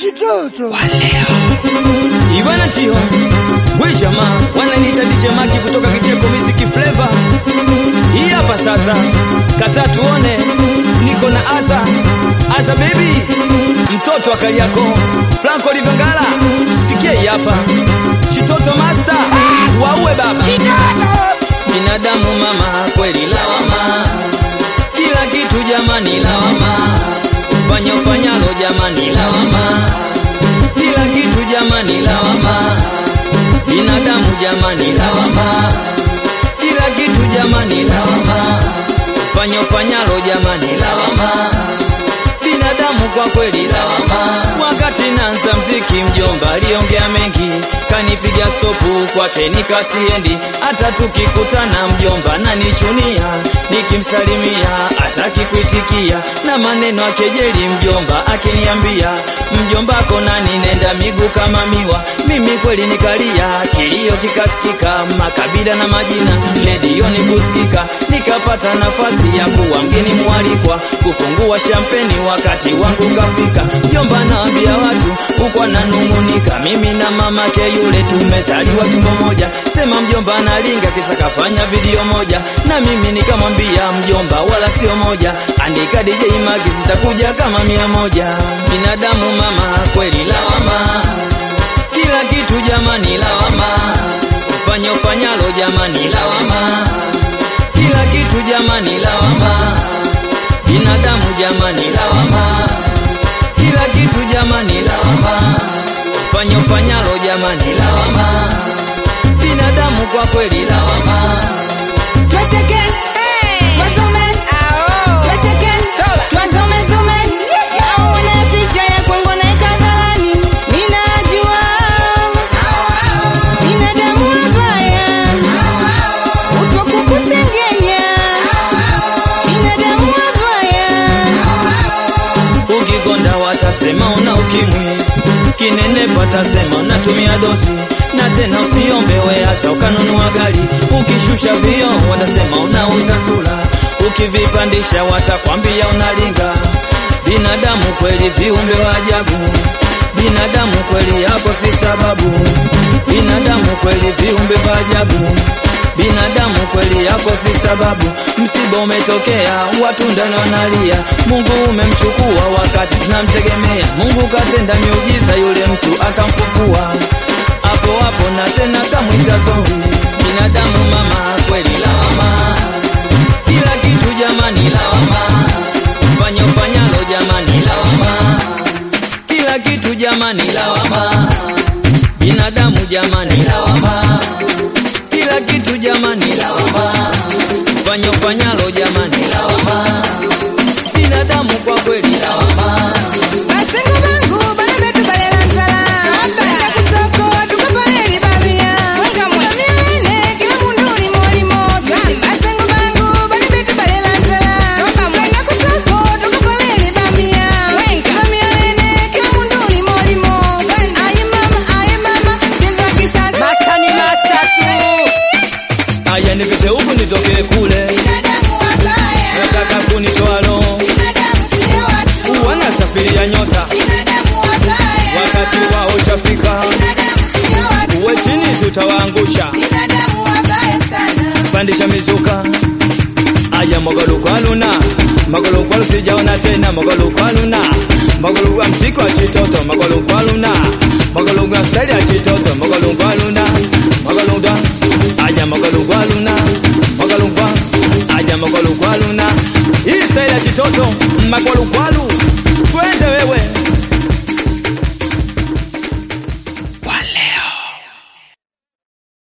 Chitoto Ibana tio we jamaa wananiita DJ Maki kutoka Kicheko Music Flavor. Hii hapa sasa, kata tuone, niko na Asa Asa baby, mtoto wa Kariako Franco Livangala, sikia hii hapa Chitoto master, waue baba binadamu mama, kweli lawama, kila kitu jamani lawama, fanya ufanyalo jamani lawama, kila kitu jamani lawama, binadamu jamani lawama, kila kitu jamani lawama, fanya ufanyalo jamani lawama, binadamu kwa kweli lawama. Wakati naanza mziki mjomba aliongea mengi, kanipiga stopu kwake nikasiendi, hata tukikutana mjomba nanichunia, nikimsalimia hataki kuitikia, na maneno akejeli mjomba akiniambia, mjombako nani nenda miguu kama miwa. Mimi kweli nikalia, kilio kikasikika, makabila na majina redioni kusikika, nikapata nafasi ya kuwa mgeni mwalikwa, kufungua shampeni wakati wangu kafika. Mjomba naambia watu huko ananung'unika, mimi na mamake yule tumezaliwa tumbo moja, sema mjomba analinga kisa kafanya video moja, na mimi nikamwambia mjomba wala sio moja, andika DJ Magi zitakuja kama mia moja. Binadamu mama kweli lawama, kila kitu jamani lawama, ufanye ufanyalo jamani lawama, kila kitu jamani lawama, binadamu jamani lawama, kila kitu jamani lawama, ufanye ufanyalo jamani lawama, binadamu kwa kweli lawama. Twacheke, twasome, twacheke, twasome some. Yaone picha ya kwangu naeka hadharani. Ninajua binadamu wabaya, kutwa kukusengenya. Binadamu wabaya. Ukikonda watasema una ukimwi, kinenepa watasema unatumia dozi, na tena usiombe weasa ukanunua gari. Ukishusha vioo watasema unauza sura, ukivipandisha watakwambia unalinga. Binadamu kweli viumbe wa ajabu, binadamu kweli yako si sababu, binadamu kweli viumbe vya ajabu binadamu kweli yako si sababu. Msiba umetokea, watu ndani wanalia, Mungu umemchukua wakati tunamtegemea. Mungu katenda miujiza, yule mtu akamfufua hapo hapo, na tena kamwita zombi. Binadamu mama, kweli lawama, kila kitu jamani lawama, fanya ufanyalo jamani lawama, kila kitu jamani lawama, binadamu jamani lawama kila kitu jamani lawama, fanya ufanyalo jamani lawama, binadamu kwa kweli lawama. Basengo bangu bana betu balela nsala. Twenda kusoko tukapoleli babia. Kamyene kila mundu limo limo. Basengo bangu bana betu balela nsala. Twenda kusoko tukapoleli babia. Kamyene kila mundu limo limo. Aye mama, aye mama, cheza kisasa. Master ni master tu. Aya nipite huku nitoke kule, Binadamu wabaya. nataka kunitoa roho, Binadamu sio watu. wanasafiria nyota, Binadamu wabaya. wakati wao ushafika, Binadamu sio watu. uwe chini tutawaangusha, Binadamu wabaya sana. pandisha mizuka aya mogolukwaluna mogolukwalu sijaona tena mogolukwaluna mogolukwa mziki wa chitoto mogolukwaluna mogolukwa staili ya chitoto mogolukwaluna mogolukwa aya mogolukwaluna mogolukwa aya mogolukwaluna hii staili ya chitoto magolukwaluna